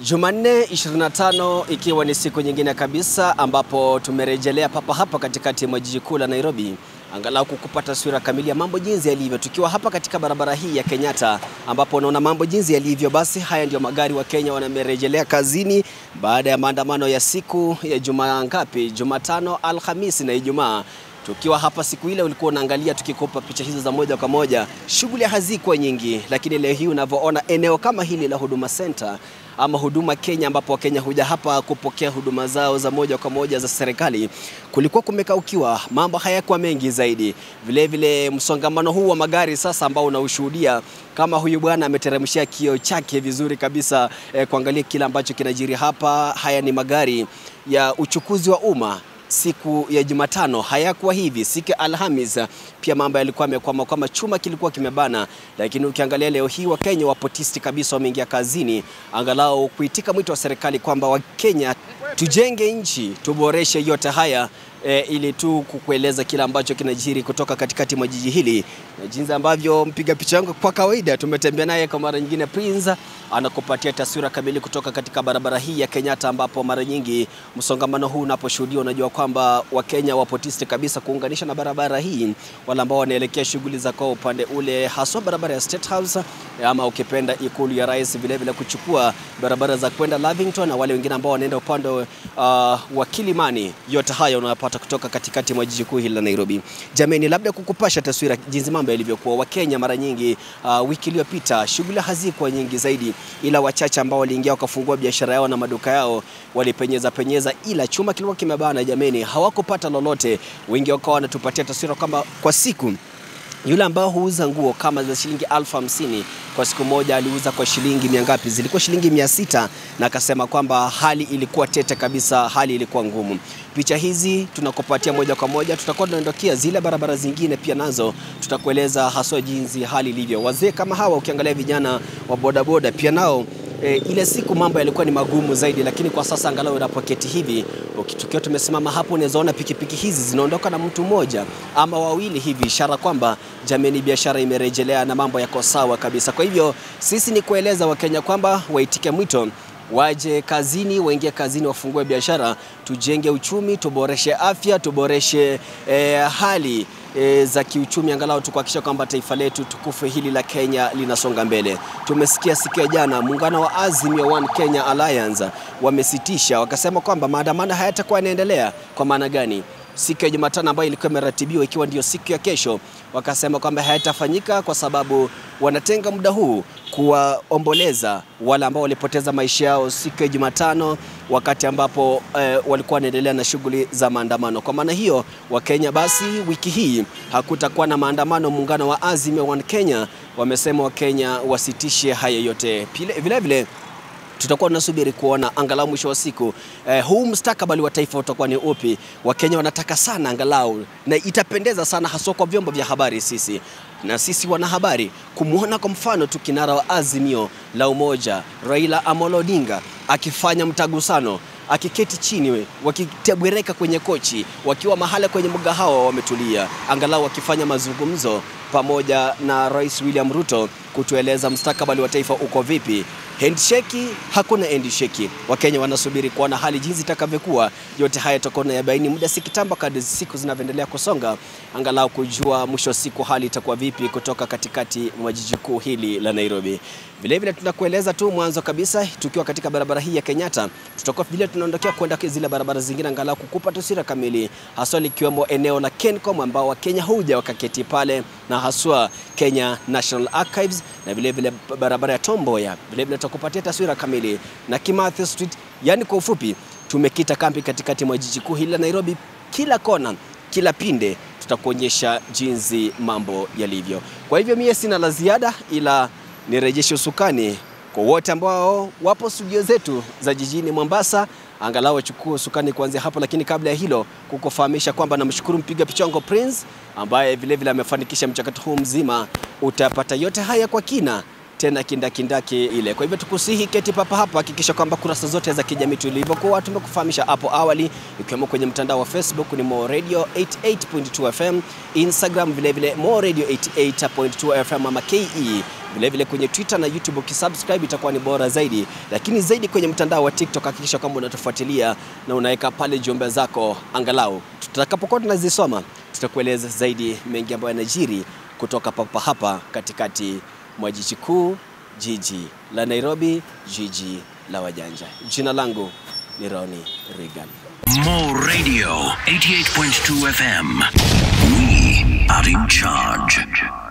Jumanne 25 ikiwa ni siku nyingine kabisa ambapo tumerejelea papa hapa katikati mwa jiji kuu la Nairobi angalau kukupa taswira kamili ya mambo jinsi yalivyo, tukiwa hapa katika barabara hii ya Kenyatta ambapo unaona mambo jinsi yalivyo. Basi haya ndio magari wa Kenya wanamerejelea kazini baada ya maandamano ya siku ya Jumaa ngapi, Jumatano, Alhamisi na Ijumaa tukiwa hapa siku ile ulikuwa unaangalia tukikupa picha hizo za moja kwa moja. Shughuli hazikuwa nyingi, lakini leo hii unavyoona eneo kama hili la Huduma Center ama Huduma Kenya, ambapo Wakenya huja hapa kupokea huduma zao za moja kwa moja za serikali, kulikuwa kumekaukiwa, mambo hayakuwa mengi zaidi. Vilevile msongamano huu wa magari sasa ambao unaushuhudia kama huyu bwana ameteremshia kioo chake vizuri kabisa eh, kuangalia kile ambacho kinajiri hapa. Haya ni magari ya uchukuzi wa umma siku ya Jumatano hayakuwa hivi. Siku ya Alhamis pia mambo yalikuwa yamekwama, kwama chuma kilikuwa kimebana, lakini ukiangalia leo hii Wakenya wapo tisti kabisa, wameingia kazini angalau kuitika mwito wa serikali kwamba Wakenya tujenge nchi, tuboreshe yote haya e, ili tu kukueleza kile ambacho kinajiri kutoka katikati mwa jiji hili na jinsi ambavyo mpiga picha wangu kwa kawaida tumetembea naye kwa mara nyingine, Prince anakupatia taswira kamili kutoka katika barabara hii ya Kenyatta, ambapo mara nyingi msongamano huu unaposhuhudia, unajua kwamba Wakenya wapo tisti kabisa kuunganisha na barabara hii, wale ambao wanaelekea shughuli za kwao upande ule, haswa barabara ya State House ama ukipenda ikulu ya rais, vile vile kuchukua barabara za kwenda Lavington na wale wengine ambao wanaenda upande uh, wa Kilimani. Yote haya unayapata kutoka katikati mwa jiji kuu hili la Nairobi. Jameni, labda kukupasha taswira jinsi mambo yalivyokuwa. Wakenya mara nyingi uh, wiki iliyopita shughuli hazikuwa nyingi zaidi, ila wachache ambao waliingia wakafungua biashara yao na maduka yao walipenyeza penyeza, ila chuma kilikuwa kimebana. Jameni, hawakupata lolote. Wengi wakawa wanatupatia taswira kwamba kwa siku yule ambao huuza nguo kama za shilingi elfu hamsini kwa siku moja aliuza kwa shilingi mia ngapi? Zilikuwa shilingi mia sita na akasema kwamba hali ilikuwa tete kabisa, hali ilikuwa ngumu. Picha hizi tunakupatia moja kwa moja, tutakuwa tunaondokea zile barabara zingine pia nazo tutakueleza haswa jinsi hali ilivyo. Wazee kama hawa, ukiangalia vijana wa bodaboda pia nao E, ile siku mambo yalikuwa ni magumu zaidi, lakini kwa sasa angalau unapoketi hivi tukiwa tumesimama hapo, unaweza ona pikipiki hizi zinaondoka na mtu mmoja ama wawili hivi, ishara kwamba jameni, biashara imerejelea na mambo yako sawa kabisa. Kwa hivyo sisi ni kueleza Wakenya kwamba waitike mwito waje kazini, waingie kazini, wafungue biashara, tujenge uchumi, tuboreshe afya, tuboreshe eh, hali e, za kiuchumi angalau tukuhakikisha kwamba taifa letu tukufu hili la Kenya linasonga mbele. Tumesikia siku ya jana muungano wa Azimio One Kenya Alliance wamesitisha, wakasema kwamba maandamano hayatakuwa yanaendelea. Kwa maana gani? Siku ya Jumatano ambayo ilikuwa imeratibiwa ikiwa ndio siku ya kesho, wakasema kwamba hayatafanyika kwa sababu wanatenga muda huu kuwaomboleza wale ambao walipoteza maisha yao siku ya Jumatano wakati ambapo eh, walikuwa wanaendelea na shughuli za maandamano. Kwa maana hiyo, Wakenya basi wiki hii hakutakuwa na maandamano. Muungano wa Azimio One Kenya wamesema Wakenya wasitishe haya yote. Vile vile tutakuwa tunasubiri kuona angalau mwisho wa siku eh, huu mustakabali wa taifa utakuwa ni upi. Wakenya wanataka sana angalau, na itapendeza sana haswa kwa vyombo vya habari sisi na sisi wanahabari kumwona kwa mfano tu kinara wa Azimio la Umoja Raila Amolo Odinga akifanya mtagusano akiketi chini wakitebwereka kwenye kochi wakiwa mahala kwenye mgahawa wametulia, angalau wakifanya mazungumzo pamoja na Rais William Ruto kutueleza mustakabali wa taifa uko vipi. Handshake, hakuna handshake. Wakenya wanasubiri kuona hali jinsi itakavyokuwa. Yote haya tutakuwa tunayabaini muda si kitambo, kadri siku zinavyoendelea kusonga, angalau kujua mwisho wa siku hali itakuwa vipi kutoka katikati mwa jiji kuu hili la Nairobi. Vilevile tunakueleza tu mwanzo kabisa, tukiwa katika barabara hii ya Kenyatta, tutakuwa vile tunaondokea kwenda zile barabara zingine, angalau kukupa taswira kamili, haswa likiwemo eneo la Kencom ambao Wakenya huja wakaketi pale, na haswa Kenya National Archives na vilevile barabara ya Tom Mboya. Vilevile tutakupatia taswira kamili na Kimathi Street. Yani kwa ufupi, tumekita kambi katikati mwa jiji kuu hili la Nairobi, kila kona, kila pinde tutakuonyesha jinsi mambo yalivyo. Kwa hivyo mie sina la ziada, ila nirejeshe usukani kwa wote ambao wapo studio zetu za jijini Mombasa, angalau wachukue usukani kuanzia hapo. Lakini kabla ya hilo, kukufahamisha kwamba namshukuru mpiga picha wangu Prince ambaye vilevile amefanikisha mchakato huu mzima. Utapata yote haya kwa kina tena kindakindaki ile. Kwa hivyo tukusihi keti papa hapa, hakikisha kwamba kurasa zote za kijamii tulivyokuwa tumekufahamisha hapo awali, ikiwemo kwenye mtandao wa Facebook ni Mo Radio 88.2 FM, Instagram vile vile Mo Radio 88.2 FM ama KE Vilevile kwenye Twitter na YouTube ukisubscribe itakuwa ni bora zaidi, lakini zaidi kwenye mtandao wa TikTok hakikisha kwamba unatufuatilia na unaweka pale jumbe zako, angalau tutakapokuwa tunazisoma tutakueleza zaidi mengi ambayo yanajiri kutoka papa hapa katikati mwa jiji kuu, jiji la Nairobi, jiji la wajanja. Jina langu ni Roni Regan. Mo Radio 88.2 FM. We are in charge.